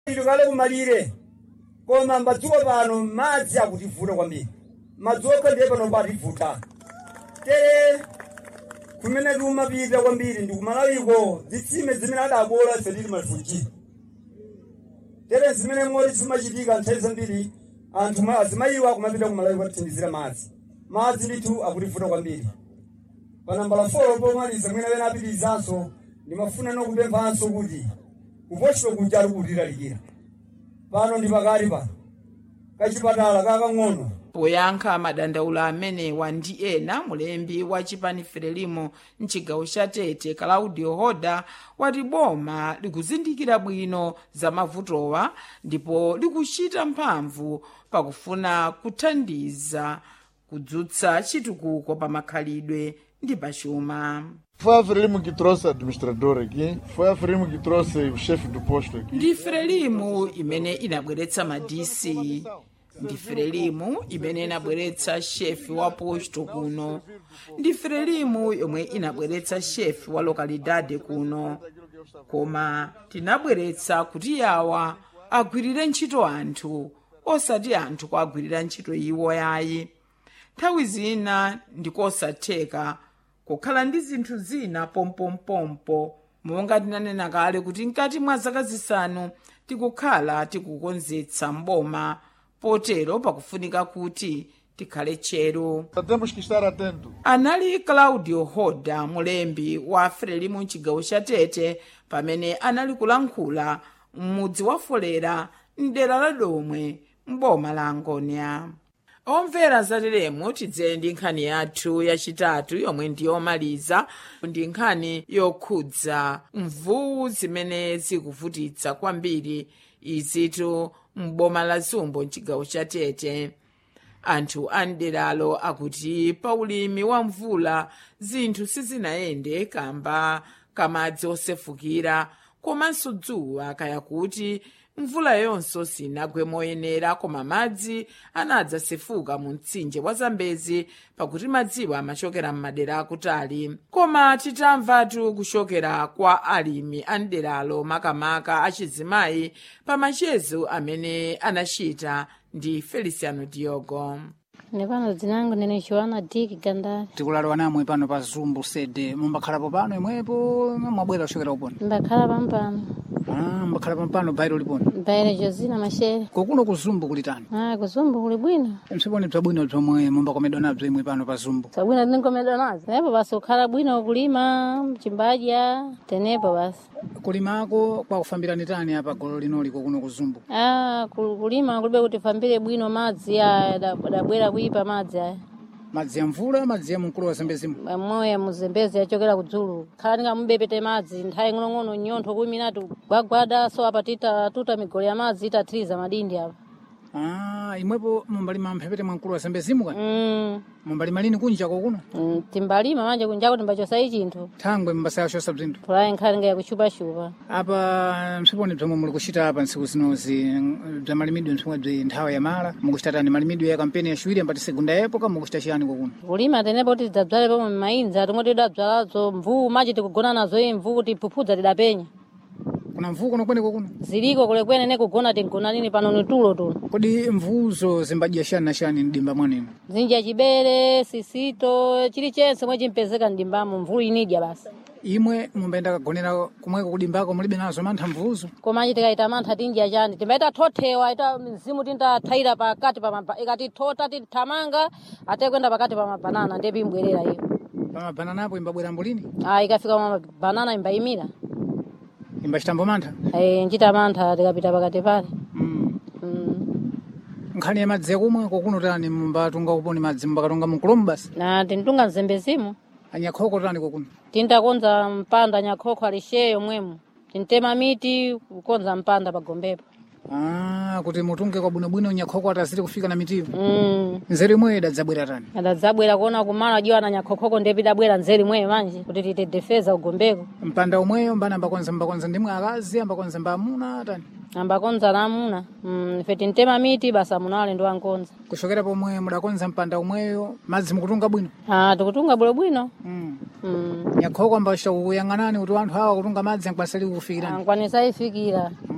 tikale kumalire koma madzuwa pano madzi akutivuta kwambiri madzuwa ndiye pano pativuta tere kumene tikumapita kwambiri ndi kumalawiko zitsime zimene adabola ife tili mafuchi tere zimene moti zimachitika nthawi zambiri anthu ma- azimayiwa kumapita kumalawiko atithandizira madzi madzi ndithu akutivuta kwambiri panambala 4 pomaliza mwina wena apitirizanso ndimafuna nokupemphanso kuti kupochito kuja ali kutilalikira pano ndi pakati pano kachipatala kakang'ono poyankha madandaulo amenewa ndi ena mulembi wa chipani frelimo mchigawo cha tete claudio hoda wati boma likuzindikira bwino za mavutowa ndipo likuchita mphamvu pakufuna kuthandiza kudzutsa chitukuko pa makhalidwe ndi pachuma Foi a Frelimo que trouxe a administradora aqui, foi a Frelimo que trouxe o chefe do posto aqui. ndi frelimu imene inabweretsa madisi ndi frelimu imene inabweretsa shefi wa posto kuno ndi frelimu yomwe inabweretsa shefi wa lokalidade kuno koma tinabweretsa kuti yawa agwirire ntchito anthu osati anthu kuagwirira ntchito iwo yayi nthawi zina ndikosatheka kukhala ndi zinthu zina pompompompo monga tinanena kale kuti mkati mwa zaka zisanu tikukhala tikukonzetsa mboma potero pakufunika kuti tikhale tcheru Temos que estar atentos. anali claudio hoda mulembi wa frelimu mchigawo cha tete pamene anali kulankhula m'mudzi wa folera mdera la domwe mboma la angonia omvera zateremu tidzere ndi nkhani yathu yachitatu yomwe ndiyomaliza ndi nkhani yokhudza mvuwu zimene zikuvutitsa kwambiri izitu m'boma la zumbo mchigawo cha tete anthu a mderalo akuti pa ulimi wa mvula zinthu sizinayende kamba kamadzi osefukira komanso dzuwa kaya kuti mvula yonso sinagwe moyenera koma madzi anadzasefuka mu mtsinje wa zambezi pakuti madziwo amachokera m'madera akutali koma titamvatu kuchokera kwa alimi a mderalo makamaka achizimayi pa machezo amene anachita ndi feliciano diogo nepano dzinangu ndine joana diki gandari tikulalewa namwe pano pa zumbu sede mumbakhalapo pano imwepo mwabwera kuchokera kupona mbakhala pampano ah, mbakhala pampano bairo lipona mbaire josina mashere kokuno ku zumbu kulitani ah kuzumbu kuli bwino msiponi bzabwino bzomwe mumbakomedwa nabzo imwe pano pa zumbu sabwino ndinkomedwa nazo tenepo basi kukhala bwino kulima mchimbaja tenepo basi kulimako kwakufambirani tani apa golo linoli kokuno ku zumbu ah kul- kulima kulibe kuti fambire bwino madzi aya da- dabwera kuipa madzi aya madzi ya mvula madzi ya mkulu wa zambezimo moya muzembezi achokera kudzulu khala tingamubepete madzi nthawi ng'onong'ono nyontho kumi inati gwagwada so apa tita tuta migolo ya madzi itathiriza madindi apa ah, imwepo mumbalima mphepete mwa mkulu wa zambezimo kani mm. mumbalima lini kunja kokuno mm, timbalima manje kunjako timbachosayi chinthu thangwe mbasayashosa bzinthu pulayi nkhali nga yakuchupashupa apa msiponi bzomwe muli kuchita apa ntsiku zinozi bza malimidwe msomwe bzi nthawi ya mala mukuchita tani malimidwe ya kampeni yaciwiri ambati segunda yepo mukuchita chiyani kokuno kulima tenepo kuti tidzadzale pomwe m'mayinza timoti tidadzalazo mvuu machi tikugona nazo iyi mvuu kuti phuphudza tidapenya kuna mvuu kuno kwene kokuno ziliko kulekweni ne kugona tingona lini pano ni tulo tuno kodi mvuzo zimbadya shani na shani mdimba mwanino zinja chibere sisito chilichonse mwe chimpezeka mdimbamo mvuu inidya basi imwe mumbayenda kagonera kumweko kudimbako mulibe nazo mantha mvuzo komanji tikaita mantha tinja chani timbaita thothewa ita mzimu tintathaira pakati pa mapa ikati thota tithamanga ate kwenda pakati pa mabanana ndipo imbwerera iyo pamabananapo imbabwera mbulini ah ikafika mabanana imbayimira imbachitambo mantha eh nchita mantha tikapita pakati pale mm. mm. nkhani ya madzi yakumwa kokuno tani mumbatunga kuponi madzi mumbakatunga munkulomu basi na tintunga mzembezimo anyakhoko tani kokuno tintakonza mpanda nyakhokho alisheyo mwemo tintema miti kukonza mpanda pagombepo ah, kuti mutunge kwabwinobwino nyakhoko ataziri kufika na mitiyo mm. nzeru imweyo idadzabwera tani adadzabwera kuona kumala jiwa na nyakhokhoko ndipo idabwera nzeri mweyo manje kuti titedefeza ugombeko mpanda umweyo mbana ambakonza mbakonza ndimwe akazi ambakonza mbamuna tani ambakonza namuna mm, ife tintema miti basa munale ndo ankonza kuchokera pomwe mudakonza mpanda umweyo madzi mukutunga bwino ah, tikutunga bwinobwino mm. mm. nyakhoko ambachita kukuyang'anani kuti anthu awa kutunga madzi ankwanisa kufikirani ankwanisa ifikira